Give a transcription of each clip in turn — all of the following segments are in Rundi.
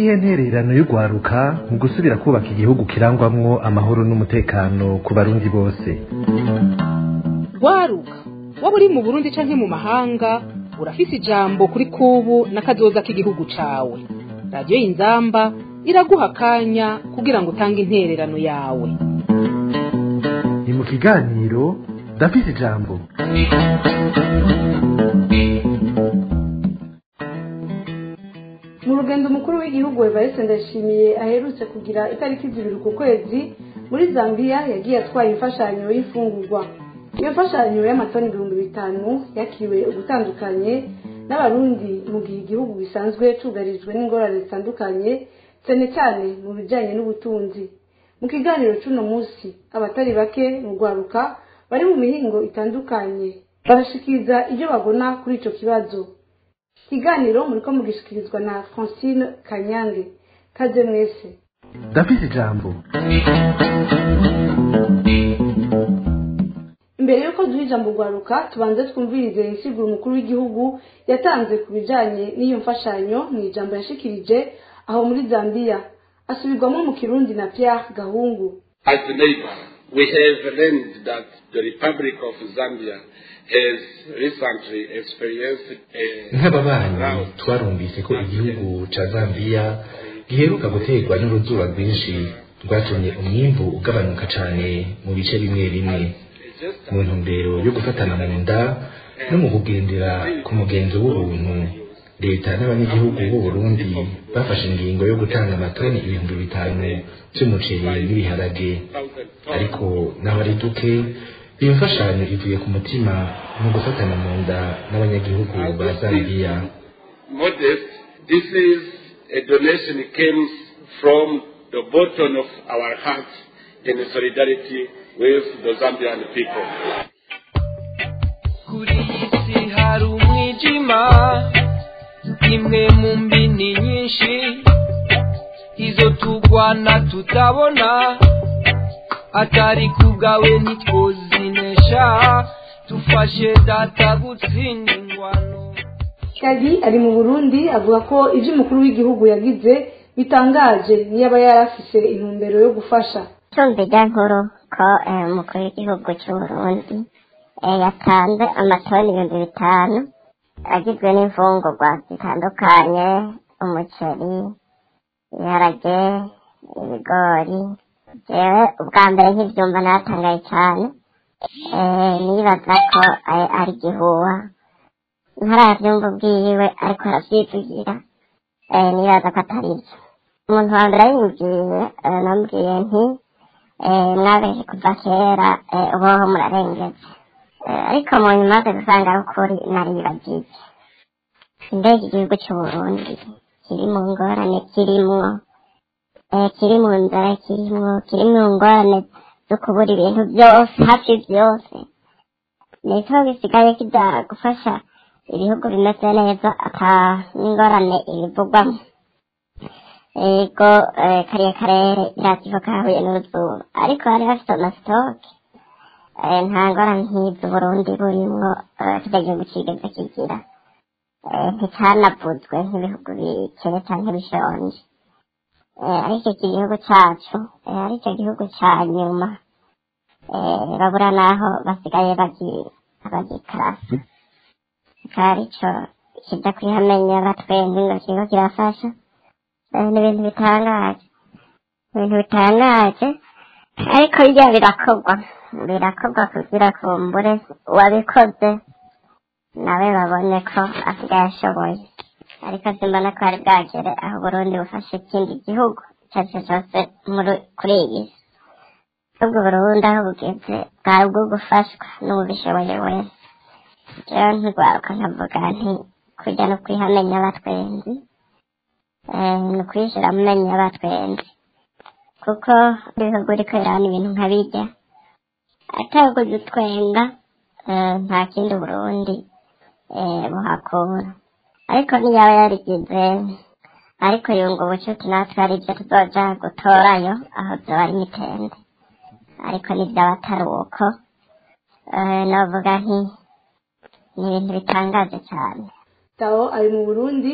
niyihe ntererano y'urwaruka mu gusubira kubaka igihugu kirangwamwo amahoro n'umutekano ku barundi bose rwaruka waba uri mu burundi canke mu mahanga urafise ijambo kuri kubu n'akazoza k'igihugu cawe radiyo y'inzamba iraguha akanya kugira ngo utange intererano yawe ni mu kiganiro ndafise ijambo mu rugendo umukuru w'igihugu evariste ndashimiye aherutse kugira itariki zibiri ku kwezi muri zambia yagiye atwaye imfashanyo y'imfungurwa iyo mfashanyo y'amatoni ibihumbi bitanu yakiriwe ugutandukanye n'abarundi mu gihe igihugu gisanzwe cugarijwe n'ingorane zitandukanye cyane cyane mu bijyanye n'ubutunzi mu kiganiro cy'uno munsi abatari bake mu rwaruka bari mu mihingo itandukanye barashikiriza ibyo babona kuri icyo kibazo ikiganiro muriko mugishikirizwa na francine kanyange kaze mwese ndafise ijambo imbere y'uko duha ijambo rwaruka tubanze twumvirize insiguro umukuru w'igihugu yatanze ku bijanye n'iyo mfashanyo mu ijambo yashikirije aho muri zambia asubirwamo mu kirundi na pierre gahungu As a neighbor, we have learned that the Republic of Zambia has recently experienced a nk'ababanyi twarumvise ko igihugu ca zambiya giheruka guterwa n'uruzuba rwinshi rwatumye umwimbu ugabanuka cane mu bice bimwe bimwe mu ntumbero yo gufatana mu nda no mu kugendera ku mugenzo w'ubuntu leta n'abanyagihugu b'u Burundi bafashe ingingo yo gutanga amatoni ibihumbi bitanu vy'umuceri n'ibiharage ariko naho ari duke iyo mfashanyo ivuye ku mutima mu gufatana mu nda n'abanyagihugu ba zambiya modest. This is a donation came from the bottom of our hearts in solidarity with the Zambian people. kuri iyi si hari umwijima imwe mu mbini nyinshi izo tugwana tutabona atari kubwawe ntitwozinesha dufashe data gutsinda ingwano kagi ari mu burundi avuga ko ibyo umukuru w'igihugu yagize bitangaje niyo aba yarafise intumbero yo gufasha tumva ijya nkuru ko eh, umukuru w'igihugu cy'uburundi eh, yatanze amatoni ibihumbi bitanu agizwe n'imfungurwa zitandukanye umuceri ibiharage ibigori jewe ubwa mbere nk'ibyumva natangaye cyane eh, nibaza ko eh, ari gihuha ntarabyumva ubwiwe ariko arabyivugira eh, nibaza ko atari byo umuntu wa mbere yinjiye eh, namubwiye nti eh, mwabeje kuva kera eh, uboho murarengetse Eh, ariko mu nyuma maze gusanga ari ukuri naribagiye mbega igihugu cy'uburundi kiri mu ngorane kirimwo eh, kiri mu nzara kirimwo kiri mu ngorane zo kubura ibintu byose hafi byose niko bisigaye kijya gufasha ibihugu bimeze neza ata n'ingorane ibivugwamo ego eh, kariya karere irakiva kahuye n'uruzuba ariko bari bafite amasitoke eh, nta ngorane nk'izo uburundi burimwo eh, kirya gihugu kigeze kigira eh, nticanavuzwe nk'ibihugu bikene canke bishonje eh, ariko iki gihugu cacu eh, aricyo gihugu ca nyuma eh, babura naho basigaye bagi- bagikarasa akaba arico kija kwihamenya batwenzi ngo kiriko kirafasha eh, ni ibintu bitangaje ibintu bitangaje ariko bijya birakorwa birakorwa kugira kumbure uwabikoze nawe babone ko asigaye ashoboye ariko simbona ko hari bwagere aho uburundi bufashe ikindi gihugu icyo ari cyo cyose muri- kuri iyi si ubwo burundi aho bugeze bwari ubwo gufashwa n'ubishoboye wese rero ntirwaruka nkavuga nti kujya no kwihamenya abatwenzi eh, ni ukwishyira mu menyo y'abatwenzi kuko ibihugu uriko birabona ibintu nka bijya ataguze utwenga eh, nta kindi burundi eh, buhakura ariko niyaba yarigize ariko yunga ubucuti natwe ari byo tuzoja gutorayo aho zoba ari mitende ariko nibyaba atari uko eh, novuga nti ni ibintu bitangaje cyane tao ari mu burundi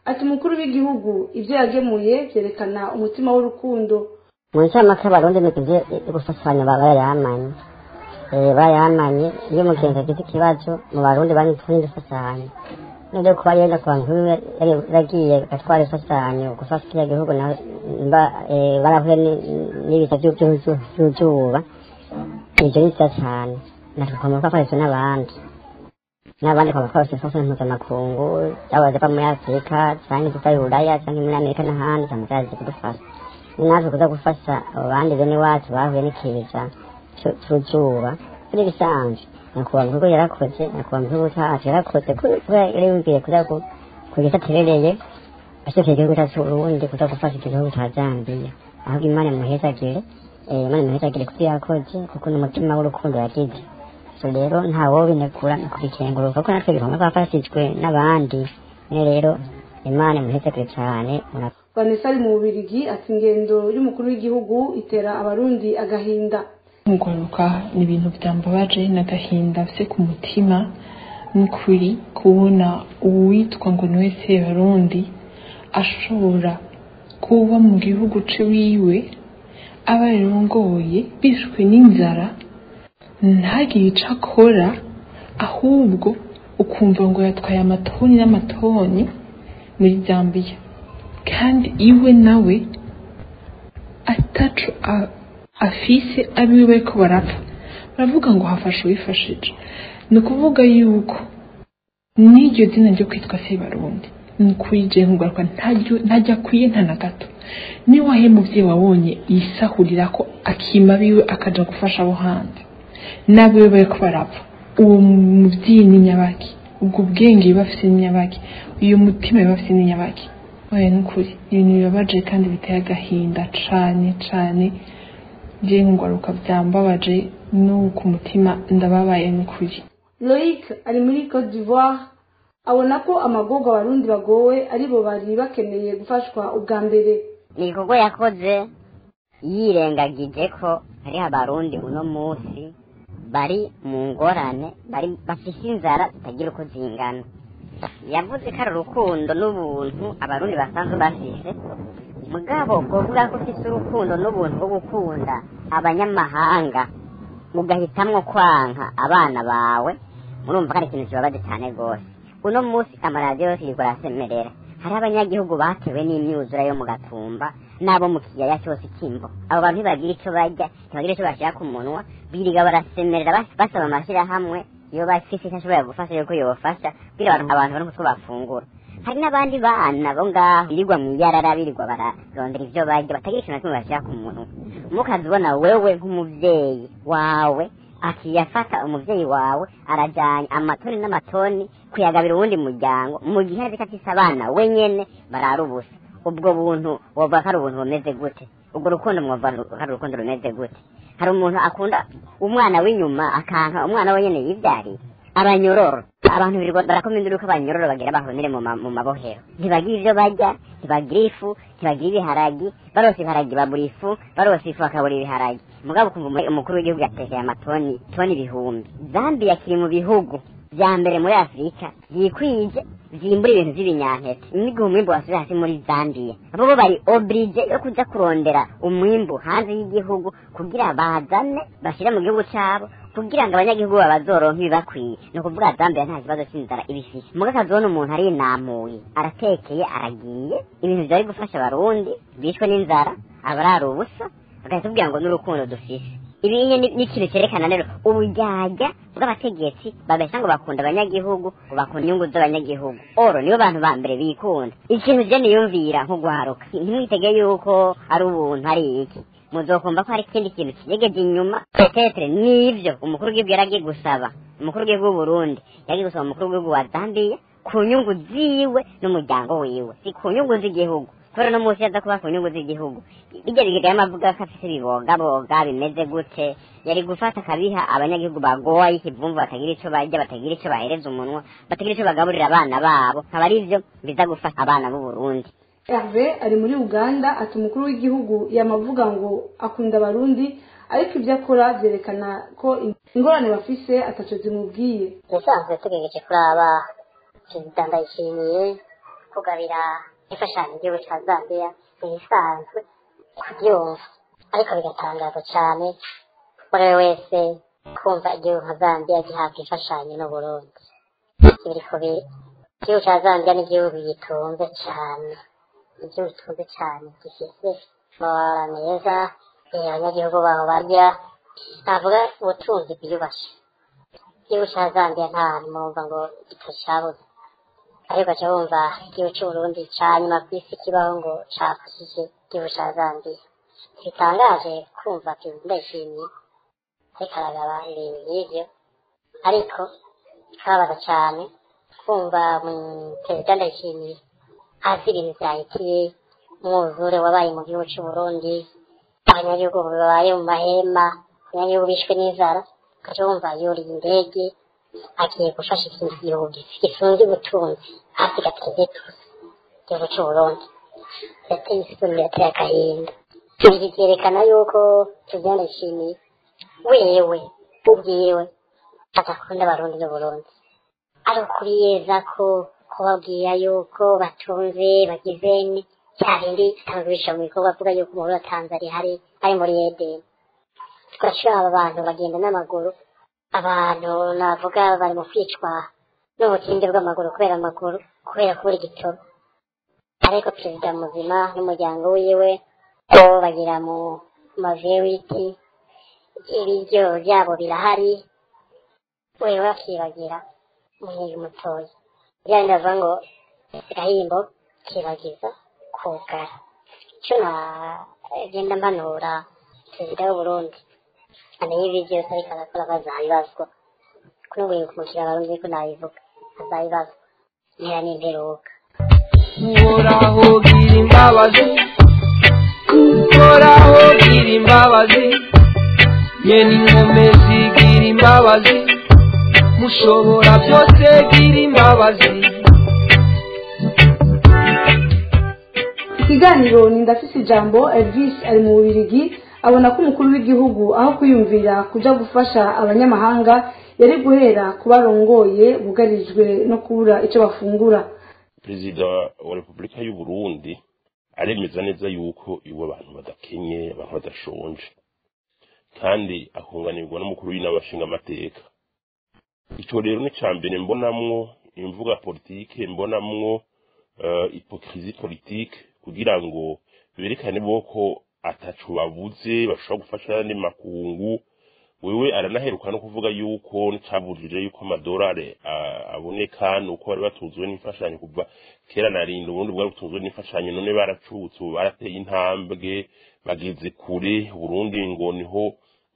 ati umukuru w'igihugu ibyo yagemuye byerekana umutima w'urukundo mu ncamake abarundi ni ibyo gufashanya baba barayamanye barayamanye iyo umugenzi agize ikibazo mu barundi bari tundi ifashanyo nibyo kuba yenda ku bantu yaragiye agatwara ifashanyo gufasha kiriya gihugu nawe barahuye n'ibiza by'uzuba ibyo ni byiza cyane natwe twagomba gukoresha n'abandi n'abandi twagomba gukoresha imfashanyo mpuzamakungu yaba ziva muri afurika cyangwa iziva i buraya cyangwa muri amerika n'ahandi cyangwa zaje kudufasha ni natwe kuza gufasha abo bandi bene wacu bahuye n'ikiza cy'uzuba kuri bisanzwe nyakubahwa mu bigo yarakoze nyakubahwa mu gihugu cyacu yarakoze kuba yari yumviye kuza kugeza aterereye ashyikiye igihugu cyacu ubundi kuza gufasha igihugu cya zambiya ahubwo imana imuhezagire imana imuhezagire kuko yakoze kuko n'umutima w'urukundo yagize so rero ntawo binegura ni kubikenguruka kuko natwe bigomba twafashijwe n'abandi nyine rero imana imuhezagire cyane vanessa ari mu bubirigi ati ingendo y'umukuru w'igihugu itera abarundi agahinda mugaruka ni ibintu byambabaje n'agahinda afite ku mutima n'ukuri kubona uwitwa ngo ni wese barundi ashobora kuba mu gihugu ciwiwe aba yarongoye bishwe n'inzara ntagire icyo akora ahubwo ukumva ngo yatwaye amatoni n'amatoni muri zambiya kandi iwe nawe atacu afise abiwe bariko barapfa baravuga ngo hafashe uwifashije ni ukuvuga yuko n'iryo zina ryo kwitwa sebarundi ni ukuri je nkugaruka ntajya akwiye nta na gato niba wahe muvyeyi wabonye yisahurira ko akima biwe akaja gufasha abo hanze n'abiwe bariko barapfa uwo muvyeyi ni nyabaki ubwo bwenge biba afise ni nyabaki uyo mutima biba afise ni nyabaki oya ni ukuri ibintu bibabaje kandi biteye agahinda cane cane je ngwaruka byambabaje no ku mutima ndababaye n'ukuri loic ari muri cote d'ivoire abona ko amagorwa abarundi bagowe aribo bari bakeneye gufashwa ubwa mbere ni igikorwa yakoze yirengagije ko hariho abarundi uno munsi bari mu ngorane bari bafise inzara zitagira uko zingana yavuze ko ari urukundo n'ubuntu abarundi basanzwe bafise mugabo kuvuga ko ufite urukundo n'ubuntu bwo gukunda abanyamahanga mugahitamwo kwanka abana bawe murumva ko ari ikintu kibabaje cyane rwose uno munsi amaradiyo yose yirwa arasemerera hariho abanyagihugu batewe n'imyuzura yo mu gatumba n'abo mu kiyaya cyose cy'imbo abo bantu ntibagira icyo barya ntibagira icyo bashyira ku munwa biriga barasemerera basaba amashyirahamwe iyo bafise icyo ashoboye gufasha yuko yobafasha kugira abantu abantu babone utwo bafungura hari n'abandi bana bo ngaho birirwa mu iyarara birirwa bararondera ibyo barya batagira ikintu na kimwe bashyira ku munwa mukazibona wewe nk'umubyeyi wawe akiyafata umuvyeyi wawe arajanye amatoni n'amatoni kuyagabira uwundi muryango mu gihe azi ko afise abana wenyene barara ubusa ubwo buntu wovuga ko ari ubuntu bumeze gute ubwo rukundo mwovuga ko ari urukundo rumeze gute hari umuntu akunda umwana w'inyuma akanka umwana wenyene yivyariye abanyororo abantu birirwa barakoma induru ko abanyororo bagira bahonere mu ma- mu mabohero ntibagira ivyo barya ntibagira ifu ntibagira ibiharagi barose ibiharagi babura ifu barose ifu bakabura ibiharagi mugabo ukumva umu- umukuru w'igihugu yatekeye amatoni toni ibihumbi zambia kiri mu bihugu vya mbere muri afurika vyikwije vyimbura ibintu vy'ibinyampeke n'igihe umwimbu wasubiye hasi muri zambia abo bo bari obrige yo kuja kurondera umwimbu hanze y'igihugu kugira bazane bashire mu gihugu cabo kugira ngo abanyagihugu babazoronke ibibakwiye ni ukuvuga zambia nta kibazo c'inzara ibifise muga akazibona umuntu arinamuye aratekeye aragiye ibintu vyari gufasha abarundi bishwe n'inzara abarara ubusa bagahita tubwira ngo n'urukundo dufise ibi nyine ni ni ikintu cyerekana rero uburyarya bw'abategetsi babesha ngo bakunda abanyagihugu ngo bakunda inyungu z'abanyagihugu oro nibo bantu ba mbere bikunda ikintu je niyumvira nko guharuka ntimwitege yuko ari ubuntu ari iki muzokumva ko hari ikindi kintu kigegeje inyuma petetre nivyo umukuru w'igihugu yaragiye gusaba umukuru w'igihugu w'uburundi yagiye gusaba umukuru w'igihugu wa zambiya ku nyungu ziwe n'umuryango wiwe si ku nyungu z'igihugu kubera no munsi yaza kuba ku nyungu z'igihugu bijya bigega y'amavuga ko afise ibibogaboga bimeze gute yari gufata akabiha abanyagihugu bagoye ikivumvu batagira ico barya batagira ico bahereza umunwa batagira ico bagaburira abana babo nkaba ari vyo biza gufasha abana b'uburundi herve ari muri uganda ati umukuru w'igihugu yamavuga ngo akunda abarundi ariko ibyo akora byerekana ko ingorane bafise ataco zimubwiye ubusanzwe tugejeje kuri aba perezida ndayishimiye kugabira imfashanyo igihugu cya zambiya ibisanzwe kubyumva ariko bigatangaza cyane buri wese kumva igihugu nka zambiya gihabwa imfashanyo n'uburundi biri kubiri igihugu cya zambiya ni igihugu gitunze cyane igihugu gitunze cyane gifite amabara meza abanyagihugu baho barya navuga ubutunzi bwiyubashye igihugu cya zambiya nta hantu mwumva ngo kitacyabuze ariko ugaca wumva igihugu cy'uburundi cya nyuma ku isi kibaho ngo cyafashije igihugu cya zambiya bitangaje kumva perezida ndayishimiye ariko aragaba ibintu nk'ibyo ariko kababaza cyane kumva perezida ndayishimiye azi ibintu byahitiye umwuzure wabaye mu gihugu cy'uburundi abanyagihugu babaye mu mahema abanyagihugu bishwe n'inzara ugaca wumva yuriye indege agiye gufasha ikindi gihugu gifunze ubutunzi hasi gateze tuzi igihugu cy'uburundi yateye isoni yateye agahinda ibi byerekana yuko perezida ndayishimiye wewe ubwiwe adakunda abarundi n'uburundi ari ukuri yeza ko kubabwira yuko batunze bagize cya bindi tutagurisha mu bikorwa avuga yuko umubiri wa tanzania hari ari muri edeni tugashira aba bantu bagenda n'amaguru abantu navuga bari mu kwicwa n'ubutinde bw'amaguru kubera amaguru kubera kubura igitoro ariko perezida muzima n'umuryango wiwe bo bagira mu mazu y'ibiti ibiryo byabo birahari wewe akibagira umuhinzi mutoya byari ndavuga ngo gahimbo kibagiza kugara icyo nagenda mpanura perezida w'uburundi amenye ibi byose ariko arakora bazabibazwa kuri ubu kumukira abarundi ariko nabivuga azabibazwa ntera n'imperuka uhoraho gira imbabazi uhoraho gira imbabazi nyene inkomezi gira imbabazi mushobora byose gira imbabazi ikiganiro ni ndafise ijambo elvis ari mu bubirigi abona ko umukuru w'igihugu aho kwiyumvira kuja gufasha abanyamahanga yari guhera ku barongoye bugarijwe no kubura icyo bafungura perezida wa repubulika y'u burundi aremeza neza yuko iwe abantu badakenye abantu badashonje kandi akunganirwa n'umukuru w'inama amateka icyo rero ni cya mbere mbonamwo imvuga politike mbonamwo ipokirizi politike kugira ngo berekane ko atacu babuze bashobora gufasha n'andi makungu wewe aranaheruka no kuvuga yuko ncabujije yuko amadolari aboneka nuko bari batunzwe n'imfashanyo kuva kera narinda ubundi bwari butunzwe n'imfashanyo none baracutse ubu barateye intambwe bageze kure burundi ngo niho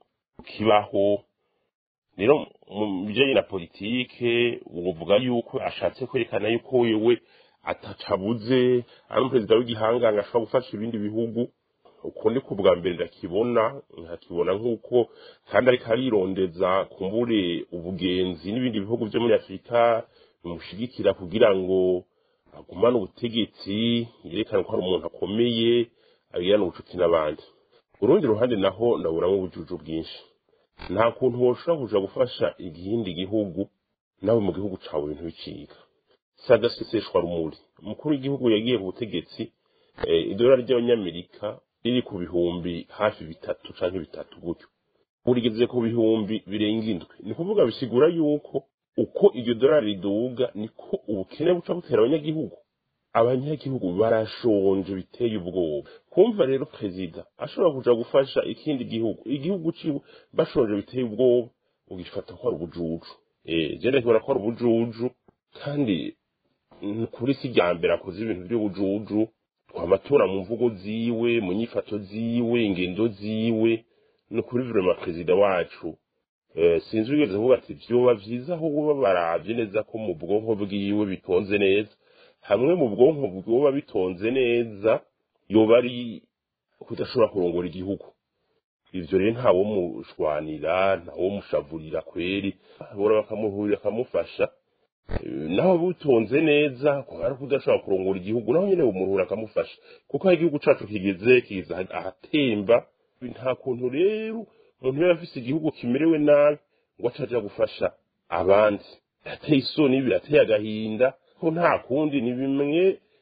kibaho rero mu bijyanye na politike uvuga yuko ashatse kwerekana yuko wewe atacabuze ari umuperezida w'igihangange ashobora gufasha ibindi bihugu uko ni ku bwa mbere ndakibona nkakibona nk'uko kandi ariko arirondeza kumbure ubugenzi n'ibindi bihugu byo muri afurika bimushigikira kugira ngo agumane ubutegetsi yerekane ko ari umuntu akomeye abigirane ubucuti n'abandi urundi ruhande naho ndaburamo ubujuju bwinshi nta kuntu woshobora kuja gufasha igihindi gihugu nawe mu gihugu cawe ibintu biciga si agaseseshwa rumuri umukuru w'igihugu yagiye ku butegetsi idolari ry'abanyamerika riri ku bihumbi hafi bitatu canke bitatu gutyo urigeze ku bihumbi birenga indwi ni kuvuga bisigura yuko uko iryo dolari riduga niko ubukene buca butera abanyagihugu abanyagihugu barashonje biteye ubwoba kumva rero perezida ashobora kuja gufasha ikindi gihugu igihugu ciwe bashonje biteye ubwoba ugifata ko ari ubujuju eh je ndakibona ko ari ubujuju kandi kuri si rya mbere akoze ibintu by'ubujuju twamatora mu mvugo ziwe mu nyifato ziwe ingendo ziwe ni kuri vrema perezida wacu sinzi wigeze kuvuga ati vyoba vyiza aho buba baravye neza ko mu bwonko bwiwe bitonze neza hamwe mu bwonko bwoba bitonze neza yoba ari kudashobora kurongora igihugu ivyo rero ntawo mushwanira ntawo mushavurira kweri bora bakamuhurira akamufasha naho butonze neza ko ari kudashobora kurongora igihugu naho nyene umuhura akamufasha kuko aho igihugu cacu kigeze kiza ahatemba nta kuntu rero umuntu yaba afise igihugu kimerewe nabi ngo acaja gufasha abandi birateye isoni birateye agahinda ko nta kundi ni bimwe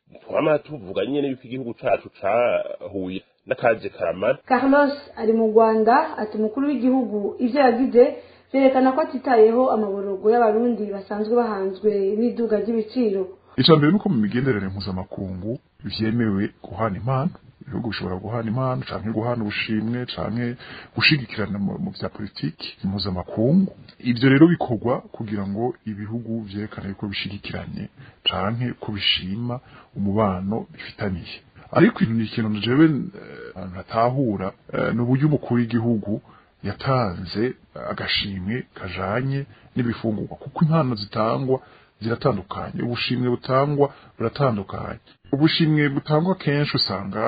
twama tuvuga nyene yuko igihugu cacu cahuye n'akaje karamara carlos ari mu rwanda ati umukuru w'igihugu ivyo yagize vyerekana ko atitayeho amaborogo y'abarundi basanzwe bahanzwe n'iduga ry'ibiciro icya mbere ni uko mu migenderanire mpuzamakungu vyemewe guhana impano ibihugu bishobora guhana impano canke guhana ubushimwe canke gushigikirana mu mu vya politiki mpuzamakungu ivyo rero bikorwa kugira ngo ibihugu vyerekane ko bishigikiranye canke ko bishima umubano bifitaniye ariko ikintu ikintu jewe eh, ntatahura eh, ni uburyo umukuru w'igihugu yatanze eh, agashimwe kajanye n'ibifungurwa kuko impano zitangwa ziratandukanye ubushimwe butangwa buratandukanye ubushimwe butangwa kenshi usanga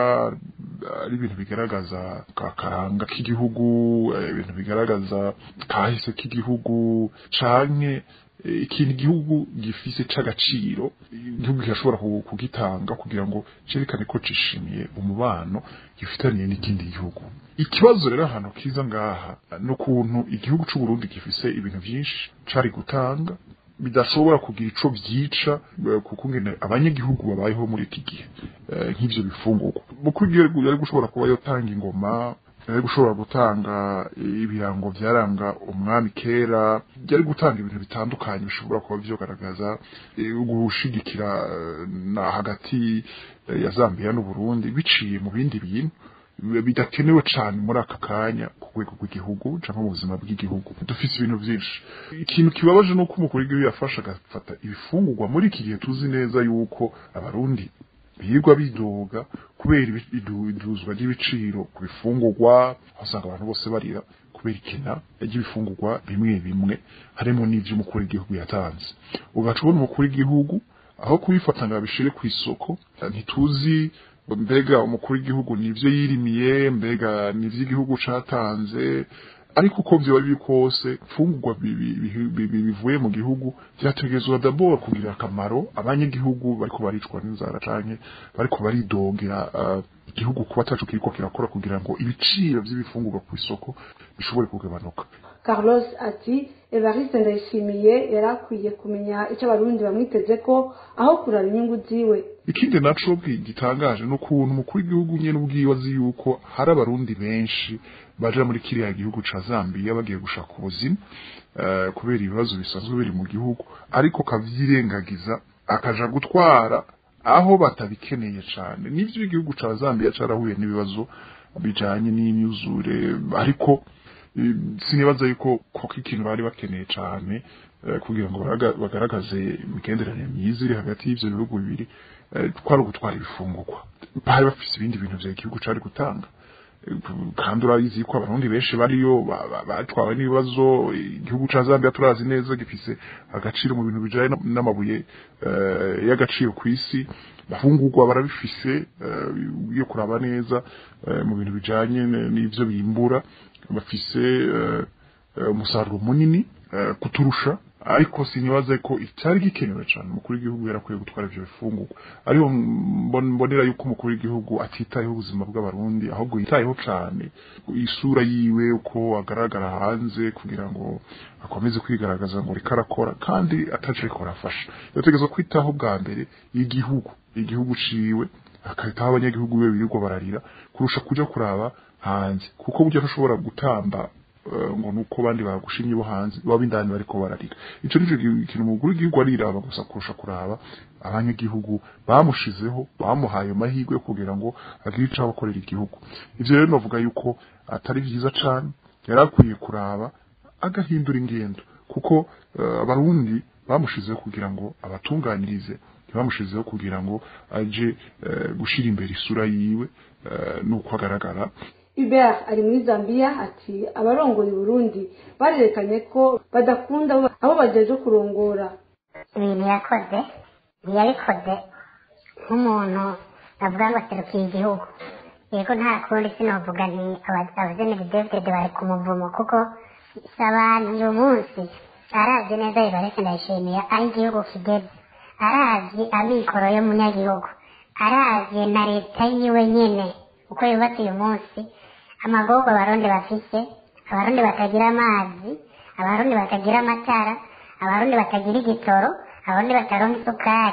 ari ibintu bigaragaza akaranga k'igihugu eh, ibintu bigaragaza kahise k'igihugu canke eh, ikintu igihugu gifise c'agaciro igihugu kirashobora ku- kugitanga kugira ngo cerekane ko cishimiye umubano gifitaniye n'ikindi gihugu ikibazo rero ahantu kiza ngaha ni ukuntu igihugu c'u Burundi gifise ibintu vyinshi cari gutanga bidashobora kugira ico vyica eh, kuko ngene abanyagihugu babayeho muri iki gihe eh, nk'ivyo bifungurwa mukuru w'igihugu yari gushobora kuba yotanga ingoma yari gushobora gutanga ibirango vyaranga umwami kera yari gutanga ibintu bitandukanye bishobora kuba vyogaragaza eh, gushigikira eh, na hagati eh, ya Zambia n'u Burundi biciye mu bindi bintu bidakenewe cyane muri aka kanya ku rwego rw'igihugu cyangwa mu buzima bw'igihugu dufite ibintu byinshi ikintu kibabaje ni uko umukuru w'igihugu yafashe agafata ibifungurwa muri iki gihe tuzi neza yuko abarundi birirwa bidoga kubera ibi- idu- iduzwa ry'ibiciro ku bifungurwa aho usanga abantu bose barira kubera ikena ry'ibifungurwa bimwe bimwe harimo n'ivyo umukuru w'igihugu yatanze ugaca ubona umukuru w'igihugu aho kubifata ngo abishire ku isoko ntituzi mbega umukuru w'igihugu nivyo yirimiye mbega nivyo igihugu catanze ariko uko vyoba biri kose fungurwa bi- bi- bi- bi- bi- bivuye mu gihugu vyategerezwa d'abord kugira akamaro abanyagihugu bariko baricwa n'inzara canke bariko baridogera uh, igihugu kuba ataco kiriko kirakora kugira ngo ibiciro vy'ibifungurwa ku isoko bishobore kugabanuka carlos ati evariste ndayishimiye yari akwiye kumenya icyo abarundi bamwiteze ko aho kurara inyungu ziwe ikindi naco bwi- gitangaje ni ukuntu umukuru w'igihugu nyene ubwiwe azi yuko hari abarundi benshi baja muri kiriya gihugu ca Zambia bagiye gushaka ubuzima eh, kubera ibibazo bisanzwe biri mu gihugu ariko kavyirengagiza akaja gutwara aho batabikeneye cane nivyo igihugu ca Zambia carahuye n'ibibazo bijanye n'imyuzure ariko eh, sinibaza yuko koko ikintu bari bakeneye cane eh, kugira ngo baraga- bagaragaze imigenderanire myiza iri hagati y'ivyo bihugu bibiri eh, twari ugutwara ibifungurwa bari bafise ibindi bintu vya igihugu cari gutanga Eh, kandi urabizi ko abarundi benshi bariyo ba- ba- batwawe n'ibibazo igihugu ca Zambia turazi neza gifise agaciro mu bintu bijanye n- n'amabuye eh, y'agaciro ku isi bafungurwa barabifise eh, iyo kuraba neza eh, mu bintu bijanye n- n'ivyo bimbura bafise eh, eh, umusaruro munini eh, kuturusha ariko sinibaza ko icyari gikenewe cyane umukuru w'igihugu yarakwiye gutwara ivyo bifungurwa ariho mbon- mbonera yuko umukuru w'igihugu atitayeho ubuzima bw'abarundi ahubwo yitayeho cyane isura yiwe uko agaragara hanze kugira ngo akomeze kwigaragaza ngo reka arakora kandi ataje ariko arafasha yategerezwa kwitaho bwa mbere igihugu igihugu ciwe akahitaho abanyagihugu be birirwa bararira kurusha kuja kuraba hanze kuko burya ntushobora gutamba eh, ngo nuko bandi bagushimye bo hanze baba indani bariko bararira ico nico gi- kintu umukuru w'igihugu ariraba gusa kurusha kuraba abanyagihugu bamushizeho bamuhaye amahirwe yo kugira ngo agire ico abakorera igihugu ivyo rero novuga yuko atari vyiza cane yari akwiye kuraba agahindura ingendo kuko eh, abarundi bamushizeho kugira ngo abatunganirize ntibamushizeho kugira ngo aje eh, gushira imbere isura yiwe eh, nuko agaragara hubert ari muri zambia ati abarongoye uburundi barerekanye ko badakunda abo- abo bajeje kurongora ibintu yakoze ntiyabikoze nk'umuntu avuga ngo aserukiye igihugu yego nta kundi sinovuga nti abajeneri david bari ku muvumo kuko si abantu uyu munsi arazi neza bibaretse ndayishimiye aho igihugu kigeze arazi amikoro y'umunyagihugu arazi na leta yiwe nyene uko yubatse uyu munsi amagorwa abarundi bafise abarundi batagira amazi abarundi batagira amatara abarundi batagira igitoro abarundi bataronka isukari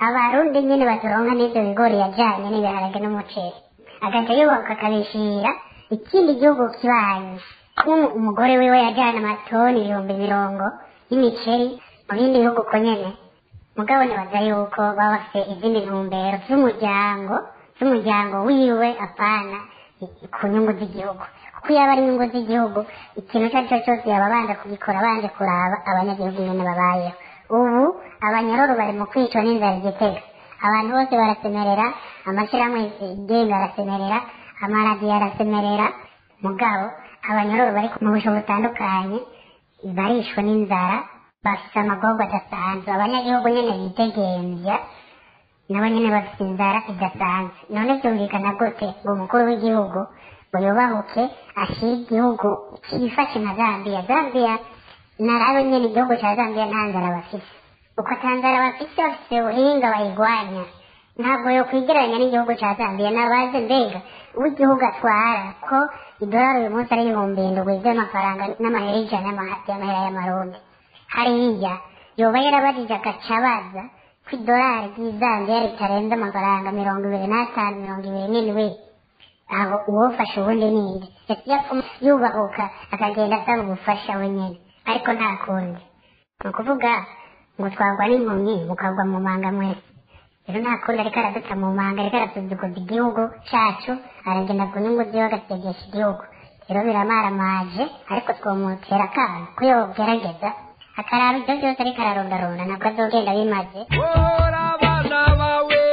abarundi nyine baturonka n'ibyo bigori yajyanye n'ibiharage n'umuceri agaca yubaka akabishira ikindi gihugu kibanyi umugore wiwe yajyana amatoni ibihumbi mirongo y'imiceri mu bindi bihugu ko nyene mugabo nibaza yuko baba bafite izindi ntumbero z'umuryango z'umuryango wiwe apana ku nyungu z'igihugu kuko iyo aba ari inyungu z'igihugu ikintu icyo ari cyo cyose yaba abanza kugikora abanje kuraba abanyagihugu nyene babayeho ubu abanyororo bari mu kwicwa n'inzara igitega abantu bose barasemerera amashyirahamwe yigenga arasemerera amaradiyo arasemerera mugabo abanyororo bari mu busho butandukanye barishwe n'inzara bafite amagorwa adasanzwe abanyagihugu nyene bidegemvya nabo nyene bafite inzara idasanzwe none vyumvikana gute ngo umukuru w'igihugu ngo yubahuke ashyire igihugu cyifashe nka zambiya zambiya narabe nyene igihugu ca zambiya nta nzara bafise uko ata nzara bafise bafise ubuhinga bayigwanya ntabwo yo kwigereranya n'igihugu ca zambiya nabaze mbega uwo igihugu atwara ko idolari uyu munsi ari ibihumbi indwi vy'amafaranga n'amahera ijana y'amahera y'amarundi hariya yoba yarabajije agaca abaza ko idolari ry'izambiya ritarenze amafaranga mirongo ibiri n'atanu mirongo ibiri n'indwi aho uwofashe ubundi ninde yapfuma yubahuka akagenda asaba ubufasha wenyine ariko nta kundi ni ukuvuga ngo twagwa n'impumyi mukagwa mu manga mwese rero nta kundi ariko araduta mu manga ariko arasuzuguza igihugu cacu aragenda ku nyungu ziwe agasegesha igihugu rero biramaramaje ariko twomutera akana ko yogerageza akaraba ibyo byose ariko ararondarunda ntabwo azogenda bimaze Ora abana bawe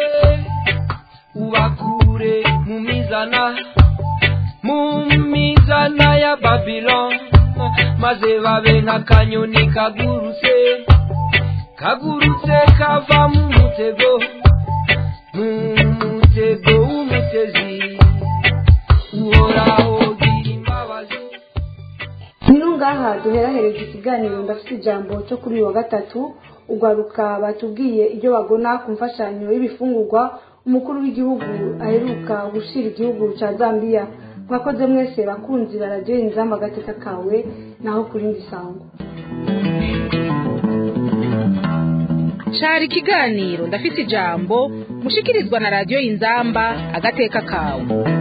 ubakure mu mizana mu mizana ya Babylon maze babe nk'akanyoni kagurutse kagurutse kava mu mutego mu mutego w'umutezi uhoraho gira imbabazi niyo ngaha duherahereje ikiganiro ndafite ijambo cyo kuri uyu wa gatatu ugaruka batubwiye ibyo bagona ku mfashanyo y'ibifungurwa umukuru w'igihugu aheruka gushyira igihugu cya zambia mwakoze mwese bakunzi baradiyo inzamba agateka kawe naho kuri ndi sango cari ikiganiro ndafite ijambo mushikirizwa na radiyo inzamba agateka kawe